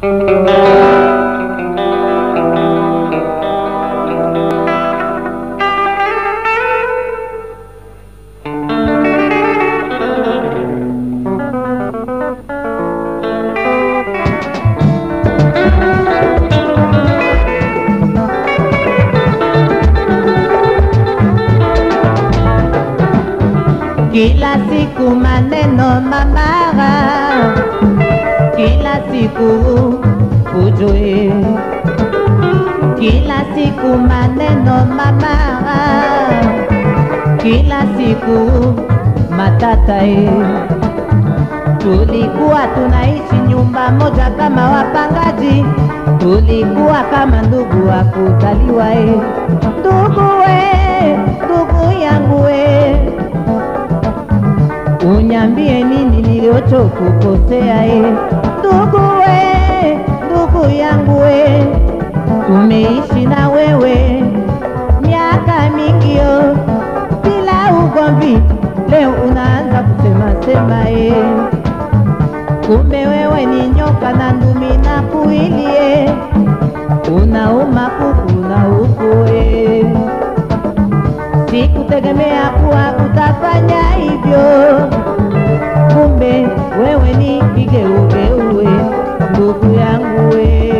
Kila siku maneno mamara, kila siku ujue, kila siku maneno mamara, kila siku matatae. Tulikuwa tunaishi nyumba moja kama wapangaji, tulikuwa kama ndugu wa kuzaliwa. e. Ndugu we, ndugu yangu we, unyambie nini nilichokukosea e. Ndugu we, ndugu yangu we, tumeishi na wewe miaka mingio bila ugomvi, leo unaanza kusema sema e. Kumbe wewe ni nyoka na ndumi na kuilie, unauma kuku na ukue. Sikutegemea kuwa utafanya hivyo, kumbe wewe ni kigeugeue, ndugu yangu we.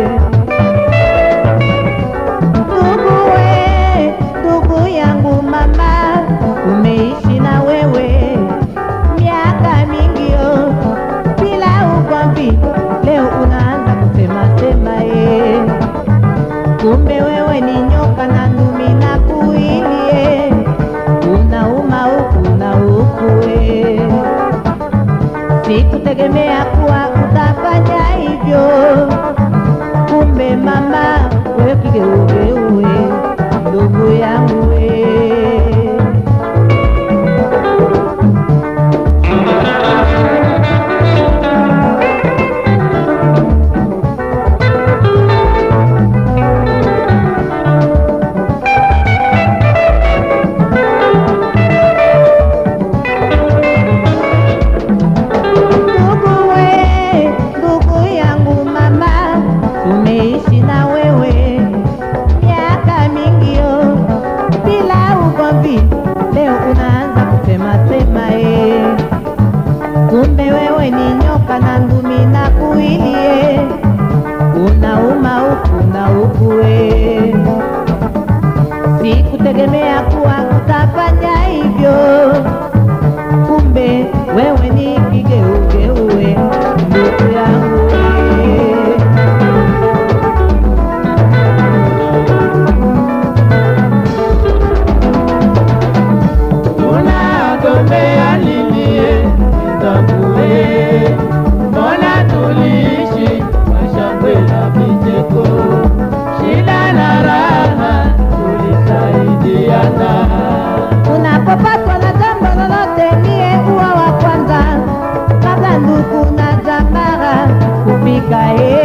Ndugu we, ndugu yangu mama, umeishi na wewe miaka mingio bila ugomvi, leo unaanza kusema sema ye. Kumbe wewe ni nyoka na ndumi na kuilie, unauma huku na huku we. Sikutegemea kuwa utafanya hivyo, kumbe mama wewe kigeugeue, ndugu yangu we. Ndugu we, ndugu yangu mama, tumeishi na wewe miaka mingio bila ugomvi, leo unaanza kusema sema e. Kumbe wewe ni nyoka na ndumi na kuilie, unauma huku na huku we. Sikutegemea kuwa utafanya hivyo kumbe wewe ni kigeugeue ndugu yangu we. Tunagombea nini nitambue, mbona tuliishi kwa shangwe na vicheko, shida na raha tulisaidiana. Unapopatwa na jambo lolote, niye uwa wa kwanza kabla ndugu na jamaa kufika. E,